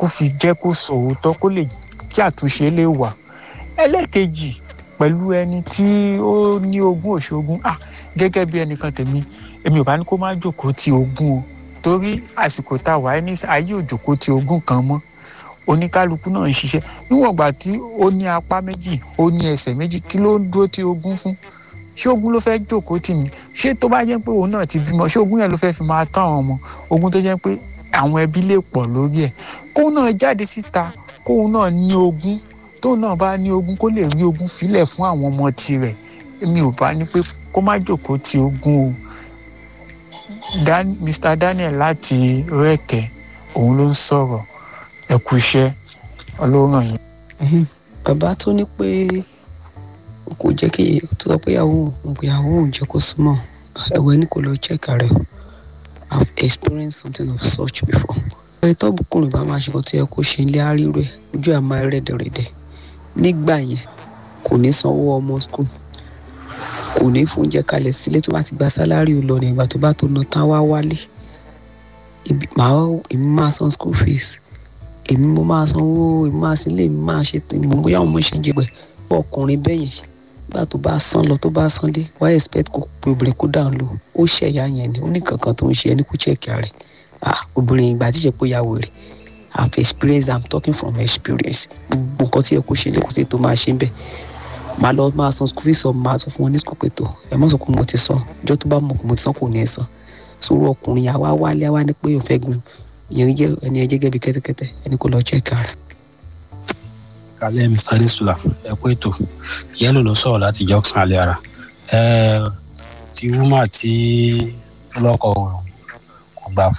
kó fi jẹ́ kó sọ òótọ́ kó lè kí àtúnṣe lè wà ẹlẹ́ẹ̀kejì pẹ̀lú ẹni tí ó ní ogún òṣogún ah gẹ́gẹ́ bí ẹnìkan tèmi èmi ò bá ní kó má jòkó ti ogún o torí àsìkò tá a wà ní ayé òjòkó ti ogún kan mọ́ oníkálukú náà ń ṣiṣẹ́ níwọ̀n ìgbà tí ó ní apá méjì ó ní ẹsẹ̀ méjì kí ló ń dúró ti ogún fún ṣé ogún ló fẹ́ jòkó tì mí ṣé tó bá jẹ́ pé òun náà ti bímọ ṣé ogún yẹn ló fẹ́ fi máa tán àwọn ọmọ ogún tó jẹ́ pé àwọn ẹbí lè pọ̀ lórí ẹ̀ kóun náà jáde síta kóun náà ní ogún tóun náà bá ní ogún kó lè rí ogún filẹ̀ fún àwọn ọmọ tirẹ̀ èmi ò bá ní pé kó má jòkó ti ogún o Dan, Mr. Daniel láti rẹ́kẹ̀ òun ló ń sọ̀rọ̀ ẹ kú iṣẹ́ ọlọ́run yìí. bàbá tó ní pé kò jẹ́ kí tó sọ pé ìyàwó òun pé ìyàwó òun jẹ́ kó súnmọ́ ẹ̀wẹ̀ ní kò lọ check rẹ̀ o I've experienced something of such before. ẹni tó bùkúnrin bá máa ṣe kó tó yẹ kó ṣe ilé àárírò ẹ̀ ojú ẹ̀ máa rẹ̀dẹ̀rẹ̀dẹ̀ nígbà yẹn kò ní sanwó ọmọ school kò ní fún oúnjẹ kalẹ̀ sílé tó bá ti gba sálárì lọ ní ìgbà tó bá tó ná tán wá wálé èmi máa san school fees èmi mo máa sanwó èmi máa sílé èmi máa ṣe mo bóyá àwọn ọmọ ṣe ń jẹgbẹ fún ọkùnrin bẹ́ẹ̀ yẹn nígbà tó bá san lọ tó bá san dé wá expect kó pe obìnrin kó dáhùn lò ó ṣẹ̀yà yẹn ni ó ní kankan tó ń ṣe ẹni kó check rẹ̀ ah obìnrin ìgbà tí ìṣe pé ìyàwó rẹ̀ I've experienced I'm talking from experience gbogbo nǹkan tí ẹ kó ṣe lè kó sí tó máa ṣe ń bẹ̀ màá lọ máa san school fees ọ máa sọ fún wọn ní school pé tó ẹ má sọ pé mo ti san ìjọ tó bá mọ̀ pé mo ti san kò ní ẹ san sọ̀rọ̀ ọkùnrin àwa wálé àwa ní pé òun fẹ́ gun ìyẹn jẹ́ ẹni ẹ jẹ́gẹ́ bí kẹ́tẹ́kẹ́tẹ́ ẹni kò lọ check rẹ̀. kálẹ̀ mr adesula ẹ kú ètò yẹ́lò ló sọ̀rọ̀ láti junction alẹ́ ara ẹ ti wúmà tí lọ́kọ̀ kò gbà